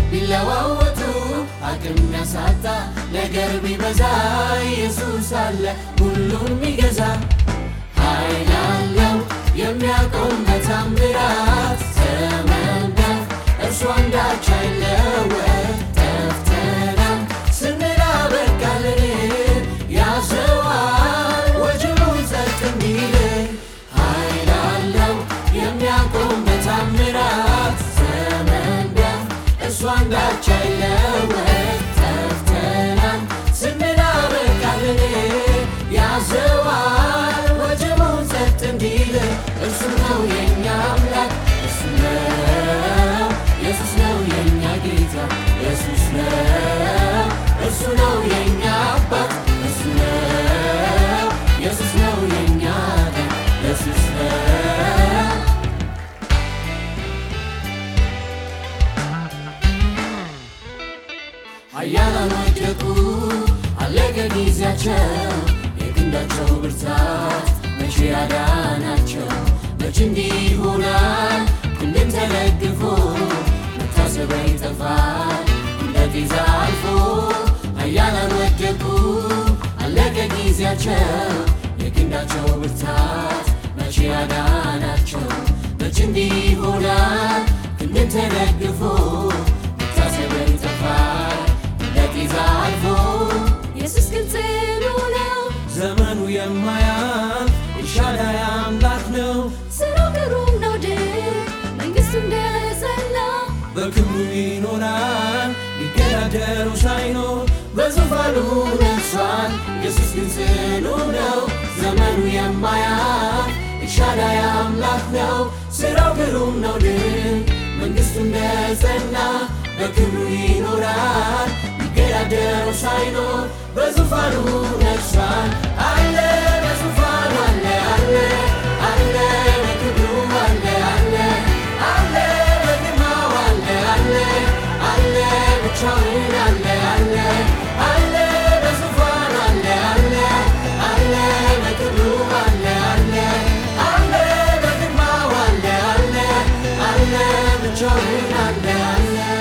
ቢለዋወጡ አቅም ያሳጣ ነገር ቢበዛ ኢየሱስ አለ ሁሉን ሚገዛ ኃይል አለው የሚያቆም በታምራት ዘመን ቢያልፍ እርሱ አንዳች አይለወጥ ጠፍተናል ስንል አበቃልን ያዘዋል ወጀቡን ጸጥ እንዲል ኃይል አለው የሚያቆም በታምራት ዘመን ቢያልፍ እርሱ አንዳች አይለወጥ ጠፍተናል ስንል አበቃልን ያዘዋል ወጀቡን ጸጥ እንዲል እርሱ ነው የኛ አምላክ እርሱ ነው ኢየሱስ ነው የኛ ጌታ ኢየሱስ ነው እርሱ ነው የኛ አባት እርሱ ነው ኢየሱስ ነው የኛ አዳኝ ኢየሱስ ነው ኃያላን ወደቁ አለቀ ጊዜያቸው የክንዳቸው ብርታት መቼ ያዳናቸው መቼ እንዲህ ይሆናል ክንድን ተለግፎ መታሰቢያ ይጠፋል እንደ ጤዛ አልፎ ኃያላን ወደቁ አለቀ ጊዜያቸው የክንዳቸው ብርታት መቼ ያዳናቸው መቼ እንዲህ ይሆናል ክንድን ተለግፎ መታሰቢያ ይጠፋል እንደ ጤዛ አልፎ ኢየሱስ ግልጽ ነው፣ ዘመኑ የማያልፍ ኤልሻዳይ አምላክ ነው። ስራው ግሩም ነው ድንቅ መንግሥቱ እንደጸና በክብሩ ይኖራል ሊገዳደሩ ሳይኖር በዙፋኑ ነግሷል። ኢየሱስ ግን ጽኑ ነው፣ ዘመኑ የማያልፍ ኤልሻዳይ አምላክ ነው። ስራው ግሩም ነው ድንቅ መንግሥቱ እንደጸና በክብሩ ይኖራል ሊገዳደረው ሳይኖር በዙፋኑ ነግሷል። አለ በዙፋኑ አለ አለ አለ በክብሩ አለ አለ አለ በግርማው አለ አለ አለ ብቻውን አለ አለ አለ በዙፋኑ አለ አለ አለ በክብሩ አለ አለ አለ በግርማው አለ አለ አለ ብቻውን አለ አለ